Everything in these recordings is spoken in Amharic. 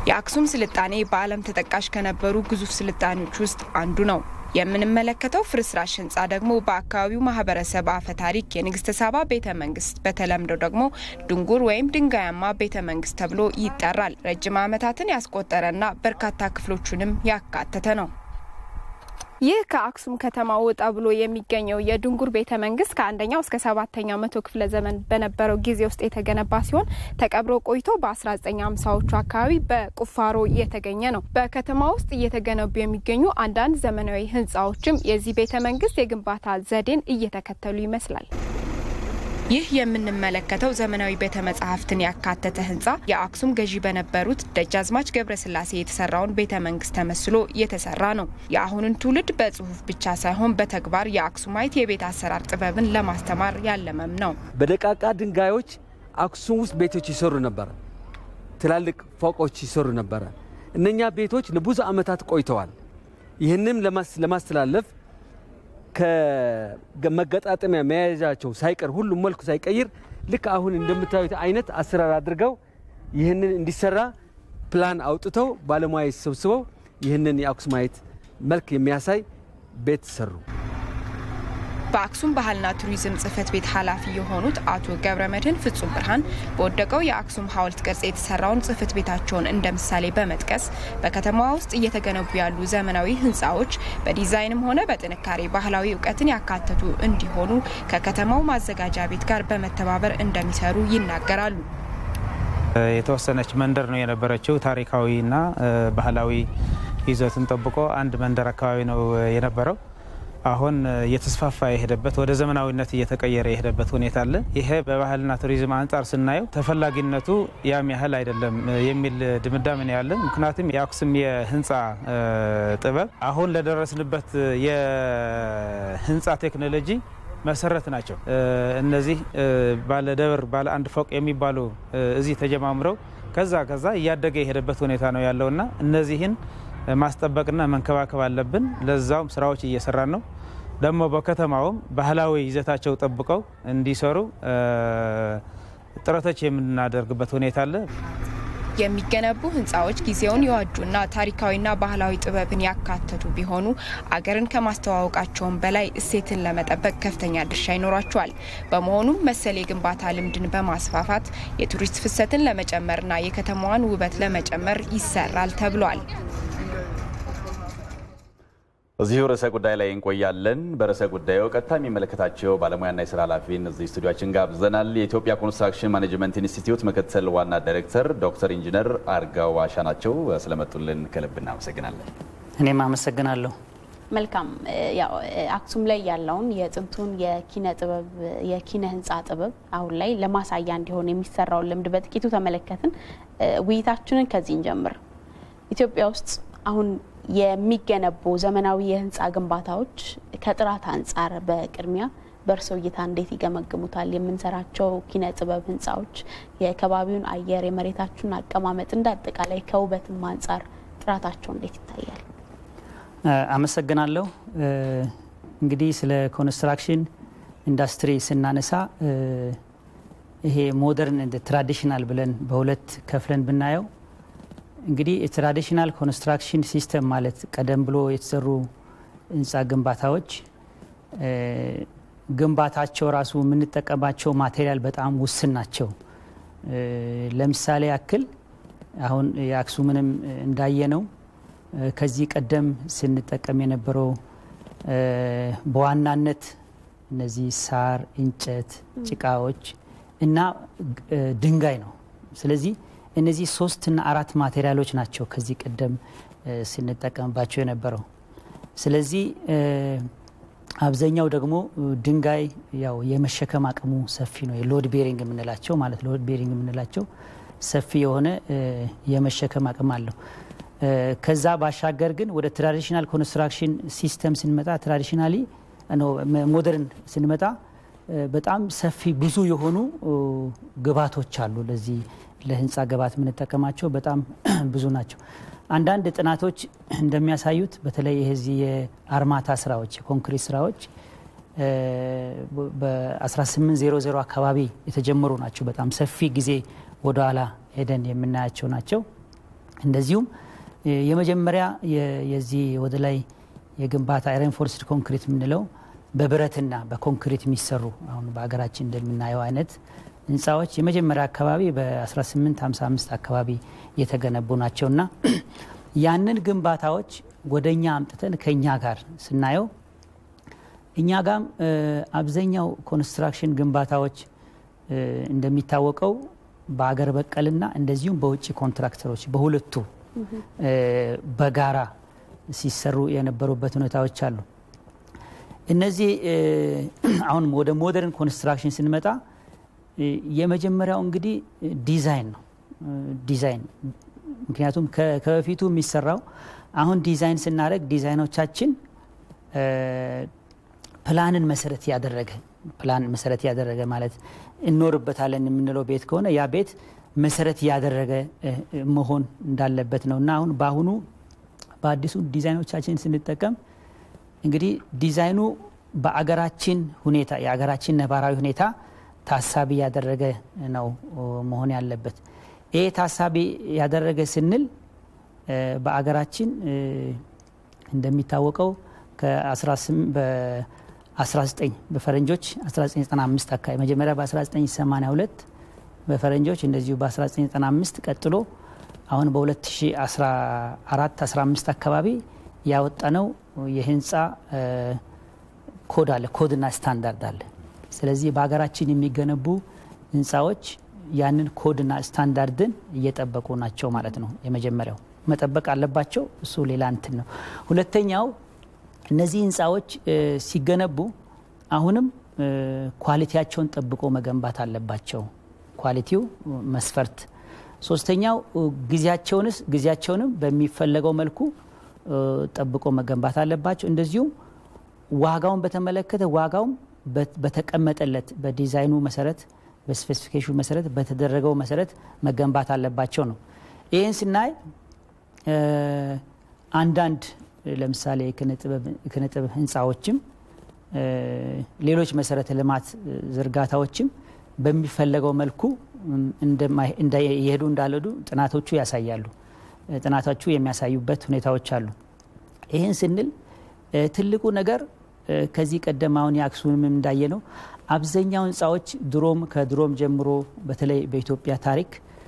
የአክሱም ስልጣኔ በዓለም ተጠቃሽ ከነበሩ ግዙፍ ስልጣኔዎች ውስጥ አንዱ ነው። የምንመለከተው ፍርስራሽ ህንፃ ደግሞ በአካባቢው ማህበረሰብ አፈ ታሪክ የንግስተ ሳባ ቤተ መንግስት በተለምዶ ደግሞ ድንጉር ወይም ድንጋያማ ቤተ መንግስት ተብሎ ይጠራል። ረጅም ዓመታትን ያስቆጠረና በርካታ ክፍሎቹንም ያካተተ ነው። ይህ ከአክሱም ከተማ ወጣ ብሎ የሚገኘው የድንጉር ቤተ መንግስት ከአንደኛው እስከ ሰባተኛው መቶ ክፍለ ዘመን በነበረው ጊዜ ውስጥ የተገነባ ሲሆን ተቀብሮ ቆይቶ በ1950ዎቹ አካባቢ በቁፋሮ የተገኘ ነው። በከተማ ውስጥ እየተገነቡ የሚገኙ አንዳንድ ዘመናዊ ህንፃዎችም የዚህ ቤተ መንግስት የግንባታ ዘዴን እየተከተሉ ይመስላል። ይህ የምንመለከተው ዘመናዊ ቤተ መጻሕፍትን ያካተተ ህንፃ የአክሱም ገዢ በነበሩት ደጃዝማች ገብረስላሴ የተሰራውን ቤተ መንግስት ተመስሎ የተሰራ ነው። የአሁንን ትውልድ በጽሁፍ ብቻ ሳይሆን በተግባር የአክሱማይት የቤት አሰራር ጥበብን ለማስተማር ያለመም ነው። በደቃቃ ድንጋዮች አክሱም ውስጥ ቤቶች ይሰሩ ነበረ። ትላልቅ ፎቆች ይሰሩ ነበረ። እነኛ ቤቶች ለብዙ ዓመታት ቆይተዋል። ይህንም ለማስተላለፍ ከመገጣጠሚያ መያዣቸው ሳይቀር ሁሉም መልኩ ሳይቀይር ልክ አሁን እንደምታዩት አይነት አሰራር አድርገው ይህንን እንዲሰራ ፕላን አውጥተው ባለሙያ ሰብስበው ይህንን የአክሱማይት መልክ የሚያሳይ ቤት ሰሩ። በአክሱም ባህልና ቱሪዝም ጽህፈት ቤት ኃላፊ የሆኑት አቶ ገብረ መድህን ፍጹም ብርሃን በወደቀው የአክሱም ሐውልት ቅርጽ የተሰራውን ጽህፈት ቤታቸውን እንደ ምሳሌ በመጥቀስ በከተማዋ ውስጥ እየተገነቡ ያሉ ዘመናዊ ህንፃዎች በዲዛይንም ሆነ በጥንካሬ ባህላዊ እውቀትን ያካተቱ እንዲሆኑ ከከተማው ማዘጋጃ ቤት ጋር በመተባበር እንደሚሰሩ ይናገራሉ። የተወሰነች መንደር ነው የነበረችው። ታሪካዊና ባህላዊ ይዘቱን ጠብቆ አንድ መንደር አካባቢ ነው የነበረው። አሁን እየተስፋፋ የሄደበት ወደ ዘመናዊነት እየተቀየረ የሄደበት ሁኔታ አለ። ይሄ በባህልና ቱሪዝም አንጻር ስናየው ተፈላጊነቱ ያም ያህል አይደለም የሚል ድምዳሜ ነው ያለን። ምክንያቱም የአክሱም የህንፃ ጥበብ አሁን ለደረስንበት የህንፃ ቴክኖሎጂ መሰረት ናቸው። እነዚህ ባለ ደብር ባለ አንድ ፎቅ የሚባሉ እዚህ ተጀማምረው ከዛ ከዛ እያደገ የሄደበት ሁኔታ ነው ያለውና እነዚህን ማስጠበቅና መንከባከብ አለብን። ለዛውም ስራዎች እየሰራን ነው። ደግሞ በከተማውም ባህላዊ ይዘታቸው ጠብቀው እንዲሰሩ ጥረቶች የምናደርግበት ሁኔታ አለ። የሚገነቡ ህንፃዎች ጊዜውን የዋጁና ታሪካዊና ባህላዊ ጥበብን ያካተቱ ቢሆኑ አገርን ከማስተዋወቃቸውም በላይ እሴትን ለመጠበቅ ከፍተኛ ድርሻ ይኖራቸዋል። በመሆኑም መሰል የግንባታ ልምድን በማስፋፋት የቱሪስት ፍሰትን ለመጨመርና የከተማዋን ውበት ለመጨመር ይሰራል ተብሏል። እዚሁ ርዕሰ ጉዳይ ላይ እንቆያለን። በርዕሰ ጉዳዩ ቀጥታ የሚመለከታቸው ባለሙያና የስራ ኃላፊን እዚህ ስቱዲያችን ጋብዘናል። የኢትዮጵያ ኮንስትራክሽን ማኔጅመንት ኢንስቲትዩት ምክትል ዋና ዳይሬክተር ዶክተር ኢንጂነር አርጋው አሻ ናቸው። ስለመጡልን ከልብ እናመሰግናለን። እኔም አመሰግናለሁ። መልካም ያው አክሱም ላይ ያለውን የጥንቱን የኪነ ጥበብ የኪነ ህንፃ ጥበብ አሁን ላይ ለማሳያ እንዲሆን የሚሰራውን ልምድ በጥቂቱ ተመለከትን። ውይይታችንን ከዚህ እንጀምር። ኢትዮጵያ ውስጥ አሁን የሚገነቡ ዘመናዊ የህንፃ ግንባታዎች ከጥራት አንጻር በቅድሚያ በእርስዎ እይታ እንዴት ይገመግሙታል? የምንሰራቸው ኪነ ጥበብ ህንፃዎች የከባቢውን አየር፣ የመሬታችሁን አቀማመጥ እንደ አጠቃላይ ከውበትም አንጻር ጥራታቸው እንዴት ይታያል? አመሰግናለሁ። እንግዲህ ስለ ኮንስትራክሽን ኢንዱስትሪ ስናነሳ ይሄ ሞደርን እንደ ትራዲሽናል ብለን በሁለት ከፍለን ብናየው እንግዲህ የትራዲሽናል ኮንስትራክሽን ሲስተም ማለት ቀደም ብሎ የተሰሩ ህንፃ ግንባታዎች ግንባታቸው ራሱ የምንጠቀማቸው ማቴሪያል በጣም ውስን ናቸው። ለምሳሌ ያክል አሁን የአክሱምንም እንዳየነው ከዚህ ቀደም ስንጠቀም የነበረው በዋናነት እነዚህ ሳር፣ እንጨት፣ ጭቃዎች እና ድንጋይ ነው። ስለዚህ እነዚህ ሶስትና አራት ማቴሪያሎች ናቸው ከዚህ ቀደም ስንጠቀምባቸው የነበረው። ስለዚህ አብዛኛው ደግሞ ድንጋይ ያው የመሸከም አቅሙ ሰፊ ነው። የሎድ ቤሪንግ የምንላቸው ማለት ሎድ ቤሪንግ የምንላቸው ሰፊ የሆነ የመሸከም አቅም አለው። ከዛ ባሻገር ግን ወደ ትራዲሽናል ኮንስትራክሽን ሲስተም ስንመጣ ትራዲሽናሊ ሞደርን ስንመጣ በጣም ሰፊ ብዙ የሆኑ ግብዓቶች አሉ ለዚህ ለህንፃ ግብዓት የምንጠቀማቸው በጣም ብዙ ናቸው። አንዳንድ ጥናቶች እንደሚያሳዩት በተለይ የዚህ የአርማታ ስራዎች የኮንክሪት ስራዎች በ1800 አካባቢ የተጀመሩ ናቸው። በጣም ሰፊ ጊዜ ወደኋላ ሄደን የምናያቸው ናቸው። እንደዚሁም የመጀመሪያ የዚህ ወደ ላይ የግንባታ ሬንፎርስድ ኮንክሪት የምንለው በብረትና በኮንክሪት የሚሰሩ አሁን በሀገራችን እንደምናየው አይነት ህንፃዎች የመጀመሪያ አካባቢ በ1855 አካባቢ የተገነቡ ናቸውና ያንን ግንባታዎች ወደ እኛ አምጥተን ከእኛ ጋር ስናየው እኛ ጋም አብዛኛው ኮንስትራክሽን ግንባታዎች እንደሚታወቀው በአገር በቀልና እንደዚሁም በውጭ ኮንትራክተሮች በሁለቱ በጋራ ሲሰሩ የነበሩበት ሁኔታዎች አሉ። እነዚህ አሁን ወደ ሞደርን ኮንስትራክሽን ስንመጣ የመጀመሪያው እንግዲህ ዲዛይን ነው። ዲዛይን ምክንያቱም ከበፊቱ የሚሰራው አሁን ዲዛይን ስናደርግ ዲዛይኖቻችን ፕላንን መሰረት ያደረገ ፕላን መሰረት ያደረገ ማለት እኖርበታለን የምንለው ቤት ከሆነ ያ ቤት መሰረት ያደረገ መሆን እንዳለበት ነው እና አሁን በአሁኑ በአዲሱ ዲዛይኖቻችን ስንጠቀም እንግዲህ ዲዛይኑ በአገራችን ሁኔታ የአገራችን ነባራዊ ሁኔታ ታሳቢ ያደረገ ነው መሆን ያለበት። ይህ ታሳቢ ያደረገ ስንል በአገራችን እንደሚታወቀው ከ19 በፈረንጆች 1995 አካባቢ መጀመሪያ በ1982 በፈረንጆች እንደዚሁ በ1995 ቀጥሎ አሁን በ2014 15 አካባቢ ያወጣነው የህንፃ ኮድ አለ፣ ኮድና ስታንዳርድ አለ። ስለዚህ በሀገራችን የሚገነቡ ህንፃዎች ያንን ኮድና ስታንዳርድን እየጠበቁ ናቸው ማለት ነው። የመጀመሪያው መጠበቅ አለባቸው። እሱ ሌላ እንትን ነው። ሁለተኛው እነዚህ ህንፃዎች ሲገነቡ አሁንም ኳሊቲያቸውን ጠብቆ መገንባት አለባቸው። ኳሊቲው መስፈርት። ሶስተኛው ጊዜያቸውንስ ጊዜያቸውንም በሚፈለገው መልኩ ጠብቆ መገንባት አለባቸው። እንደዚሁም ዋጋውን በተመለከተ ዋጋውም በተቀመጠለት በዲዛይኑ መሰረት በስፔሲፊኬሽኑ መሰረት በተደረገው መሰረት መገንባት አለባቸው ነው። ይህን ስናይ አንዳንድ ለምሳሌ የኪነጥበብ ህንፃዎችም ሌሎች መሰረተ ልማት ዝርጋታዎችም በሚፈለገው መልኩ እየሄዱ እንዳልሄዱ ጥናቶቹ ያሳያሉ። ጥናቶቹ የሚያሳዩበት ሁኔታዎች አሉ። ይህን ስንል ትልቁ ነገር ከዚህ ቀደም አሁን የአክሱምም እንዳየ ነው አብዛኛው ህንፃዎች ድሮም ከድሮም ጀምሮ በተለይ በኢትዮጵያ ታሪክ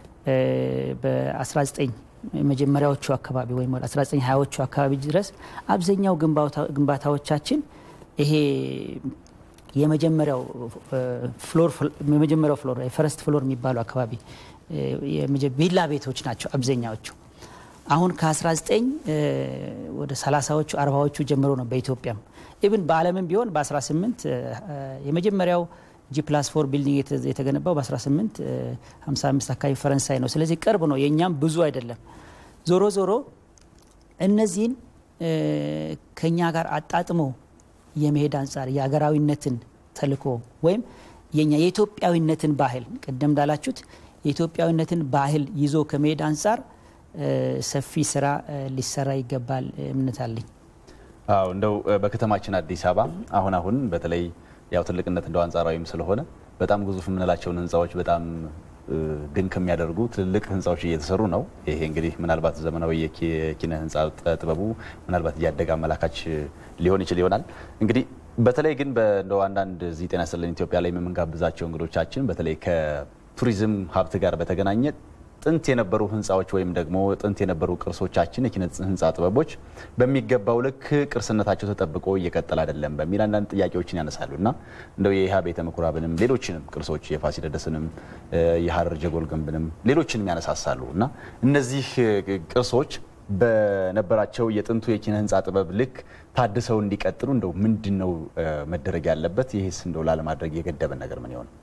በ19 መጀመሪያዎቹ አካባቢ ወይም 1920ዎቹ አካባቢ ድረስ አብዛኛው ግንባታዎቻችን ይሄ የመጀመሪያው ፍሎር የመጀመሪያው ፍሎር የፈረስት ፍሎር የሚባሉ አካባቢ ቪላ ቤቶች ናቸው አብዛኛዎቹ። አሁን ከ19 ወደ 30ዎቹ 40ዎቹ ጀምሮ ነው በኢትዮጵያም ኢብን በዓለምም ቢሆን በ18 የመጀመሪያው ጂ ፕላስ ፎር ቢልዲንግ የተገነባው በ1855 አካባቢ ፈረንሳይ ነው። ስለዚህ ቅርብ ነው፣ የእኛም ብዙ አይደለም። ዞሮ ዞሮ እነዚህን ከኛ ጋር አጣጥሞ የመሄድ አንጻር የሀገራዊነትን ተልዕኮ ወይም የኛ የኢትዮጵያዊነትን ባህል ቅደም እንዳላችሁት የኢትዮጵያዊነትን ባህል ይዞ ከመሄድ አንጻር ሰፊ ስራ ሊሰራ ይገባል እምነት አለኝ። አዎ እንደው በከተማችን አዲስ አበባ አሁን አሁን በተለይ ያው ትልቅነት እንደው አንጻራዊም ስለሆነ በጣም ግዙፍ የምንላቸውን ህንፃዎች በጣም ድንቅ የሚያደርጉ ትልልቅ ህንፃዎች እየተሰሩ ነው። ይሄ እንግዲህ ምናልባት ዘመናዊ የኪነ ህንፃ ጥበቡ ምናልባት እያደገ አመላካች ሊሆን ይችል ይሆናል። እንግዲህ በተለይ ግን እንደው አንዳንድ እዚህ ጤና ይስጥልን ኢትዮጵያ ላይ የምንጋብዛቸው እንግዶቻችን በተለይ ከቱሪዝም ሀብት ጋር በተገናኘ ጥንት የነበሩ ህንፃዎች ወይም ደግሞ ጥንት የነበሩ ቅርሶቻችን የኪነ ህንፃ ጥበቦች በሚገባው ልክ ቅርስነታቸው ተጠብቆ እየቀጠለ አይደለም በሚል አንዳንድ ጥያቄዎችን ያነሳሉ እና እንደው የይሃ ቤተ ምኩራብንም ሌሎችንም ቅርሶች የፋሲለደስንም የሀረር ጀጎል ግንብንም ሌሎችንም ያነሳሳሉ እና እነዚህ ቅርሶች በነበራቸው የጥንቱ የኪነ ህንፃ ጥበብ ልክ ታድሰው እንዲቀጥሉ እንደው ምንድን ነው መደረግ ያለበት? ይህስ እንደው ላለማድረግ የገደበን ነገር ምን ይሆን?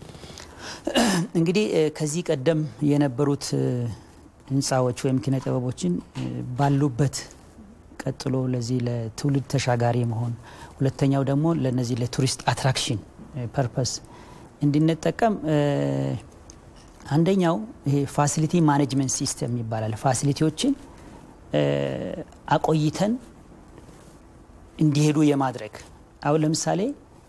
እንግዲህ ከዚህ ቀደም የነበሩት ህንፃዎች ወይም ኪነ ጥበቦችን ባሉበት ቀጥሎ ለዚህ ለትውልድ ተሻጋሪ መሆን፣ ሁለተኛው ደግሞ ለነዚህ ለቱሪስት አትራክሽን ፐርፐስ እንድንጠቀም አንደኛው ይሄ ፋሲሊቲ ማኔጅመንት ሲስተም ይባላል። ፋሲሊቲዎችን አቆይተን እንዲሄዱ የማድረግ አሁን ለምሳሌ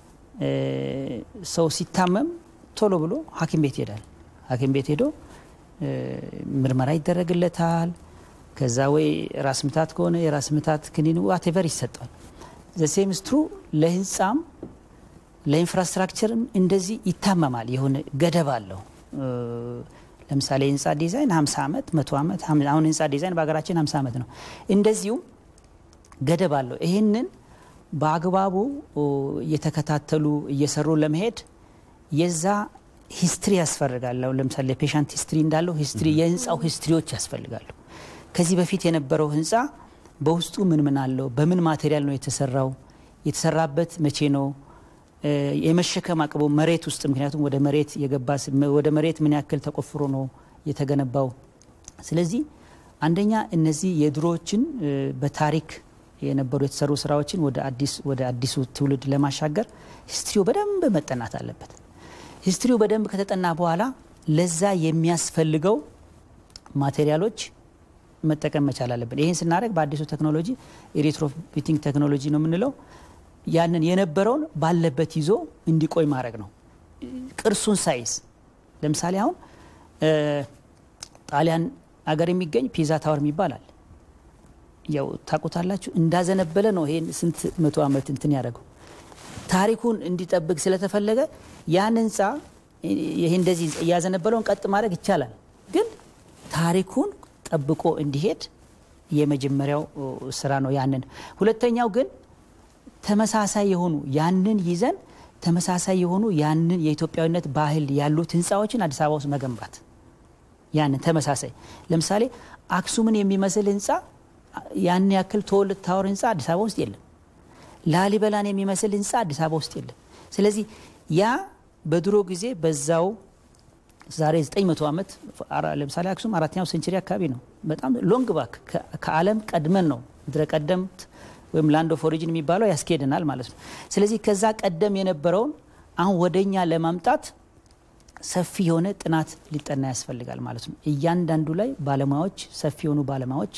ሰው ሲታመም ቶሎ ብሎ ሐኪም ቤት ይሄዳል። ሐኪም ቤት ሄዶ ምርመራ ይደረግለታል። ከዛ ወይ ራስ ምታት ከሆነ የራስ ምታት ክኒን ዋቴቨር ይሰጠዋል። ዘሴም ስትሩ ለህንፃም ለኢንፍራስትራክቸርም እንደዚህ ይታመማል። የሆነ ገደብ አለው። ለምሳሌ የህንፃ ዲዛይን 50 ዓመት መቶ ዓመት አሁን ህንፃ ዲዛይን በሀገራችን 50 ዓመት ነው። እንደዚሁም ገደብ አለው። ይህንን በአግባቡ እየተከታተሉ እየሰሩ ለመሄድ የዛ ሂስትሪ ያስፈልጋል። ለምሳሌ ፔሻንት ሂስትሪ እንዳለው ሂስትሪ የህንፃው ሂስትሪዎች ያስፈልጋሉ። ከዚህ በፊት የነበረው ህንፃ በውስጡ ምን ምን አለው፣ በምን ማቴሪያል ነው የተሰራው፣ የተሰራበት መቼ ነው፣ የመሸከም አቅሙ መሬት ውስጥ ምክንያቱም ወደ መሬት የገባ ወደ መሬት ምን ያክል ተቆፍሮ ነው የተገነባው። ስለዚህ አንደኛ እነዚህ የድሮዎችን በታሪክ የነበሩ የተሰሩ ስራዎችን ወደ አዲስ ወደ አዲሱ ትውልድ ለማሻገር ሂስትሪው በደንብ መጠናት አለበት። ሂስትሪው በደንብ ከተጠና በኋላ ለዛ የሚያስፈልገው ማቴሪያሎች መጠቀም መቻል አለብን። ይህን ስናደርግ በአዲሱ ቴክኖሎጂ የሬትሮፊቲንግ ቴክኖሎጂ ነው የምንለው። ያንን የነበረውን ባለበት ይዞ እንዲቆይ ማድረግ ነው። ቅርሱን ሳይዝ ለምሳሌ አሁን ጣሊያን አገር የሚገኝ ፒዛ ታወር ይባላል። ያው ታውቁታላችሁ። እንዳዘነበለ ነው ይሄን ስንት መቶ ዓመት እንትን ያደረገው ታሪኩን እንዲጠብቅ ስለተፈለገ ያን ህንፃ ይሄ እንደዚህ እያዘነበለውን ቀጥ ማድረግ ይቻላል፣ ግን ታሪኩን ጠብቆ እንዲሄድ የመጀመሪያው ስራ ነው። ያንን ሁለተኛው ግን ተመሳሳይ የሆኑ ያንን ይዘን ተመሳሳይ የሆኑ ያንን የኢትዮጵያዊነት ባህል ያሉት ህንፃዎችን አዲስ አበባ ውስጥ መገንባት ያንን ተመሳሳይ ለምሳሌ አክሱምን የሚመስል ህንፃ ያን ያክል ተወልድ ታወር ህንፃ አዲስ አበባ ውስጥ የለም። ላሊበላን የሚመስል ህንፃ አዲስ አበባ ውስጥ የለም። ስለዚህ ያ በድሮ ጊዜ በዛው ዛሬ 900 ዓመት ለምሳሌ አክሱም አራተኛው ሴንቸሪ አካባቢ ነው። በጣም ሎንግ ባክ ከዓለም ቀድመን ነው ምድረ ቀደምት ወይም ላንድ ኦፍ ኦሪጂን የሚባለው ያስኬድናል ማለት ነው። ስለዚህ ከዛ ቀደም የነበረውን አሁን ወደኛ ለማምጣት ሰፊ የሆነ ጥናት ሊጠና ያስፈልጋል ማለት ነው። እያንዳንዱ ላይ ባለሙያዎች ሰፊ የሆኑ ባለሙያዎች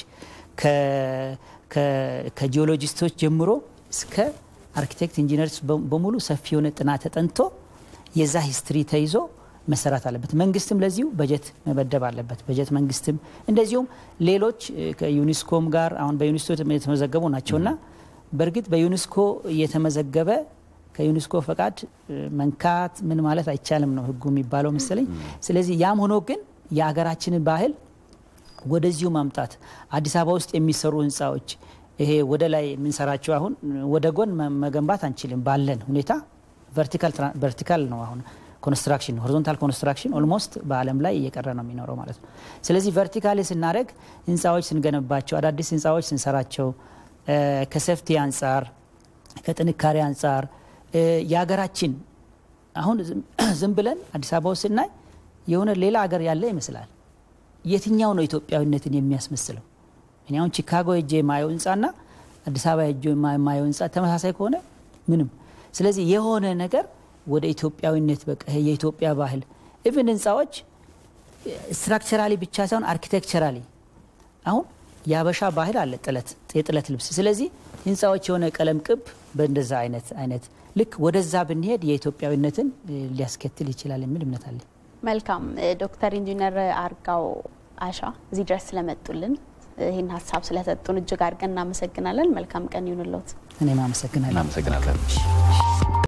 ከጂኦሎጂስቶች ጀምሮ እስከ አርኪቴክት ኢንጂነርስ በሙሉ ሰፊ የሆነ ጥናት ተጠንቶ የዛ ሂስትሪ ተይዞ መሰራት አለበት። መንግስትም ለዚሁ በጀት መበደብ አለበት። በጀት መንግስትም እንደዚሁም ሌሎች ከዩኒስኮም ጋር አሁን በዩኒስኮ የተመዘገቡ ናቸውና በእርግጥ በዩኒስኮ እየተመዘገበ ከዩኒስኮ ፈቃድ መንካት ምን ማለት አይቻልም ነው ህጉ የሚባለው መሰለኝ። ስለዚህ ያም ሆኖ ግን የሀገራችንን ባህል ወደዚሁ ማምጣት አዲስ አበባ ውስጥ የሚሰሩ ህንፃዎች ይሄ ወደ ላይ የምንሰራቸው አሁን ወደ ጎን መገንባት አንችልም ባለን ሁኔታ ቨርቲካል ነው አሁን ኮንስትራክሽን ሆሪዞንታል ኮንስትራክሽን ኦልሞስት በዓለም ላይ እየቀረ ነው የሚኖረው ማለት ነው። ስለዚህ ቨርቲካሊ ስናደረግ ህንፃዎች ስንገነባቸው አዳዲስ ህንፃዎች ስንሰራቸው ከሰፍቲ አንጻር ከጥንካሬ አንጻር የሀገራችን አሁን ዝም ብለን አዲስ አበባ ውስጥ ስናይ የሆነ ሌላ ሀገር ያለ ይመስላል። የትኛው ነው ኢትዮጵያዊነትን የሚያስመስለው? እኔ አሁን ቺካጎ ሄጄ የማየው ህንፃና አዲስ አበባ ሄጄ የማየው ህንፃ ተመሳሳይ ከሆነ ምንም። ስለዚህ የሆነ ነገር ወደ ኢትዮጵያዊነት በቃ የኢትዮጵያ ባህል ኢቭን ህንፃዎች ስትራክቸራሊ ብቻ ሳይሆን አርኪቴክቸራሊ አሁን የአበሻ ባህል አለ ጥለት የጥለት ልብስ። ስለዚህ ህንፃዎች የሆነ ቀለም ቅብ በእንደዛ አይነት አይነት ልክ ወደዛ ብንሄድ የኢትዮጵያዊነትን ሊያስከትል ይችላል የሚል እምነት አለ። መልካም ዶክተር ኢንጂነር አርጋው አሻ እዚህ ድረስ ስለመጡልን ይህን ሀሳብ ስለሰጡን እጅግ አድርገን እናመሰግናለን። መልካም ቀን ይሁንልዎት። እኔም አመሰግናለሁ። እናመሰግናለን።